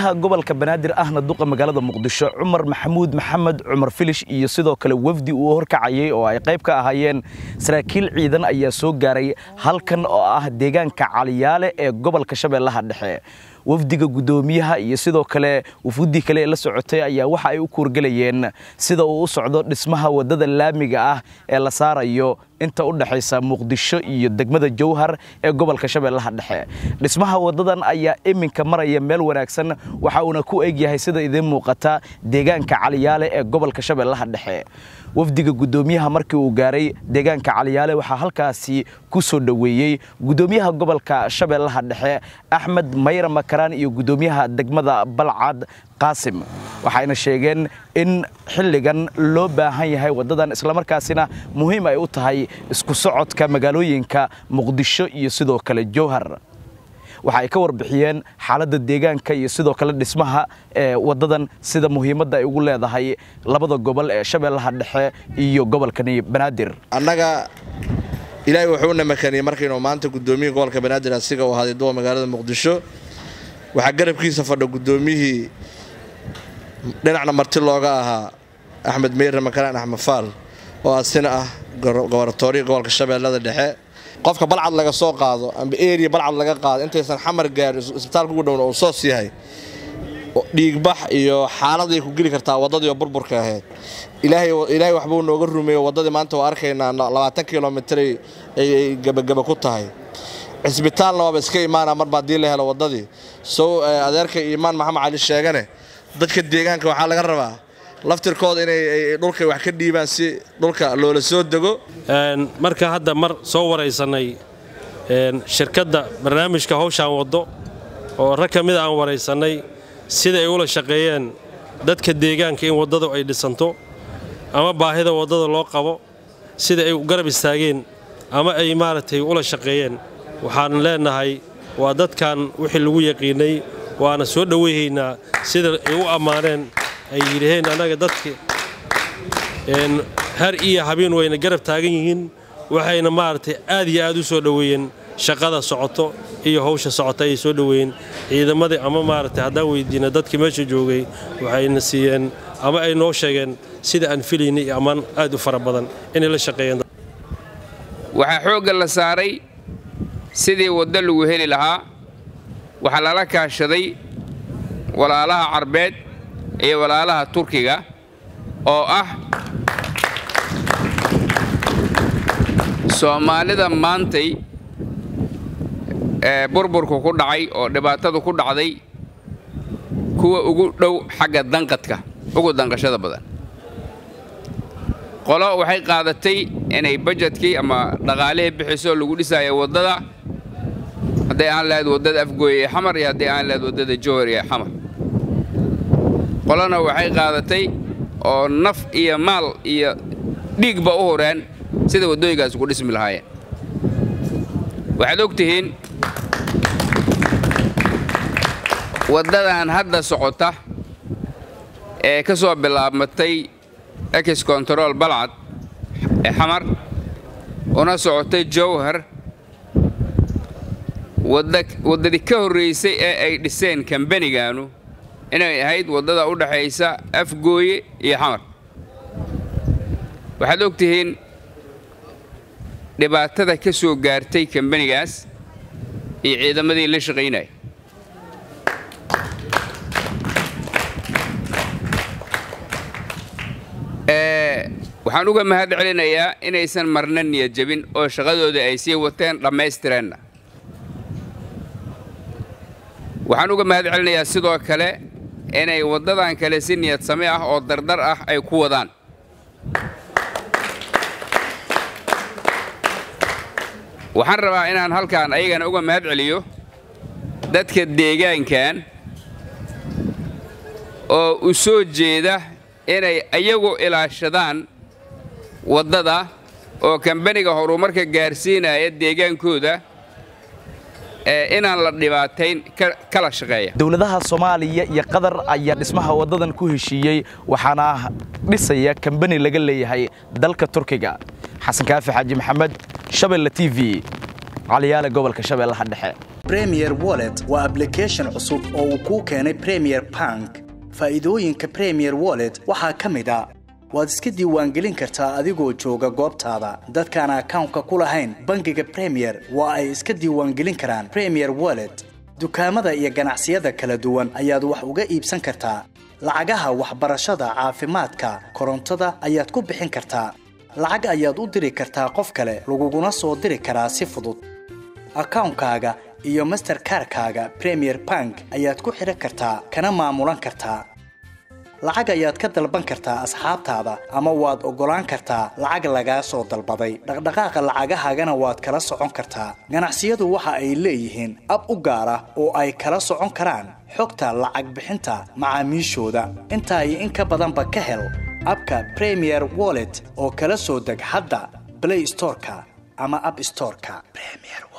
gudoomiyaha gobolka banaadir ahna duqa magaalada muqdisho cumar maxamuud maxamed cumar filish iyo sidoo kale wafdi uu horkacayay oo ay qayb ka ahaayeen saraakiil ciidan ayaa soo gaaray halkan oo ah deegaanka caliyaale ee gobolka shabeellaha dhexe wafdiga gudoomiyaha iyo sidoo kale wufuuddii kale ee la socotay ayaa waxa ay u kuurgelayeen sida uu u socdo dhismaha waddada laamiga ah ee la saarayo inta u dhexaysa muqdisho iyo degmada jowhar ee gobolka shabeellaha dhexe dhismaha waddadan ayaa iminka maraya meel wanaagsan waxa uuna ku egyahay sida idiin muuqata deegaanka caliyaale ee gobolka shabeellaha dhexe wafdiga gudoomiyaha markii uu gaaray deegaanka caliyaale waxaa halkaasi ku soo dhoweeyey gudoomiyaha gobolka shabeellaha dhexe axmed mayra makaraan iyo gudoomiyaha degmada balcad qaasim waxayna sheegeen in xilligan loo baahan yahay waddadan islamarkaasina muhiim ay u tahay isku socodka magaalooyinka muqdisho iyo sidoo kale jowhar waxa ay ka warbixiyeen xaaladda deegaanka iyo sidoo kale dhismaha ee waddadan sida muhiimadda ay ugu leedahay labada gobol ee shabeellaha dhexe iyo gobolkani banaadir annaga ilaahay wuxuuna makaniyey markaynu maanta gudoomiyihii gobolka banaadir asiga uu ahaaday duwa magaalada muqdisho waxaa garabkiisa fadha gudoomiyihii dhinacna marti looga ahaa axmed meyre makaraan axmed faal oo asina ah gobaratooriya gobolka shabeellada dhexe qofka balcad laga soo qaado amba eriya balcad laga qaado intaysan xamar gaarin isbitaalka ugu dhowna uu soos yahay dhiigbax iyo xaaladay ku geli kartaa waddadii oo burburka ahayd ilaahay waxbuu nooga rumeeyo waddadii maanta waa arkaynaa labaatan kilomitray ay gebageba ku tahay cisbitaalna waaba iska imaana marba haddii la helo waddadii sow adeerka iimaan maxamed cali sheegane dadka deegaanka waxaa laga rabaa laftirkooda inay dhulkay wax ka dhiibaan si dhulka loola soo dego marka hadda mar soo waraysannay shirkadda barnaamijka hawshaan waddo oo rag ka mid aan waraysannay sida ay ula shaqeeyeen dadka deegaanka in waddadu ay dhisanto ama baahida waddada loo qabo sida ay garab istaageen ama ay maaragtay ula shaqeeyeen waxaan leennahay waa dadkan wixii lagu yaqiinnay waana soo dhowayhaynaa sida ay u ammaaneen ay yidhaheen annaga dadka har iyo habeen wayna garab taagan yihiin waxayna maaragtay aad iyo aad u soo dhoweeyeen shaqada socoto iyo hawsha socota ayay soo dhoweeyeen ciidamadii ama maaragtay haddaan weydiina dadkii meesha joogay waxayna siiyeen ama ay noo sheegeen sida aan filaynay iyo ammaan aad u fara badan inay la shaqeeyeen waxaa xoogga la saaray sidii waddo lagu heli lahaa waxaa lala kaashaday walaalaha carbeed iyo walaalaha turkiga oo ah soomaalida maantay ee burburku ku dhacay oo dhibaatadu ku dhacday kuwa ugu dhow xagga danqadka ugu danqashada badan qolo waxay qaadatay inay bajetkii ama dhaqaalihii bixiso lagu dhisaayo waddada hadday aan lahayd waddada afgooy ee xamar iyo hadday aan lahayd waddada jowhar ee xamar qolona waxay qaadatay oo naf iyo maal iyo dhiigba u horeen sida waddooyinkaas ugu dhismi lahaayeen waxaad og tihiin waddadan hadda socota ee ka soo bilaabmatay ex control balcad ee xamar una socotay jowhar waddadii ka horraysay ee ay dhiseen kambanigaanu inay ahayd waddada u dhaxaysa afgooye iyo xamar waxaad og tihiin dhibaatada ka soo gaartay kambanigaas iyo ciidamadii la shaqaynaya waxaan uga mahad celinayaa inaysan marna niyad jebin oo shaqadooda ay sii wateen dhammaystireenna waxaan uga mahad celinayaa sidoo kale inay waddadan kale si niyad same ah oo dardar ah ay ku wadaan waxaan rabaa inaan halkaan ayagana uga mahad celiyo dadka deegaankan oo u soo jeeda inay ayagu ilaashadaan waddada oo kambaniga horumarka gaarsiinaya deegaankooda inaan la dhibaatayn kala shaqeeya dowladaha soomaaliya iyo qatar ayaa dhismaha waddadan ku heshiiyey waxaana dhisaya kambani laga leeyahay dalka turkiga xasan kaafi xaaji maxamed shabeelle t v caliyaale gobolka shabeellaha dhexe premier wallet waa application cusub oo uu kuu keenay premier bank faa'iidooyinka premier wallet waxaa ka mid a waad iska diiwaangelin kartaa adigoo jooga goobtaada dadkaan akawnka ku lahayn bangiga premier waa ay iska diiwaangelin karaan premier wallet dukaamada iyo ganacsiyada kala duwan ayaad wax uga iibsan kartaa lacagaha waxbarashada caafimaadka korontada ayaad ku bixin kartaa lacag ayaad u diri kartaa qof kale laguguna soo diri karaa si fudud akawnkaaga iyo masterkarkaaga premier bank ayaad ku xidhan kartaa kana maamulan kartaa lacag ayaad ka dalban kartaa asxaabtaada ama waad oggolaan kartaa lacag lagaa soo dalbaday dhaqdhaqaaqa lacagahaagana waad kala socon kartaa ganacsiyadu waxa ay leeyihiin ab u gaar ah oo ay kala socon karaan xogta lacag bixinta macaamiishooda intaa iyo in ka badanba ka hel abka premier wallet oo kala soo deg hadda blay storeka ama ab storeka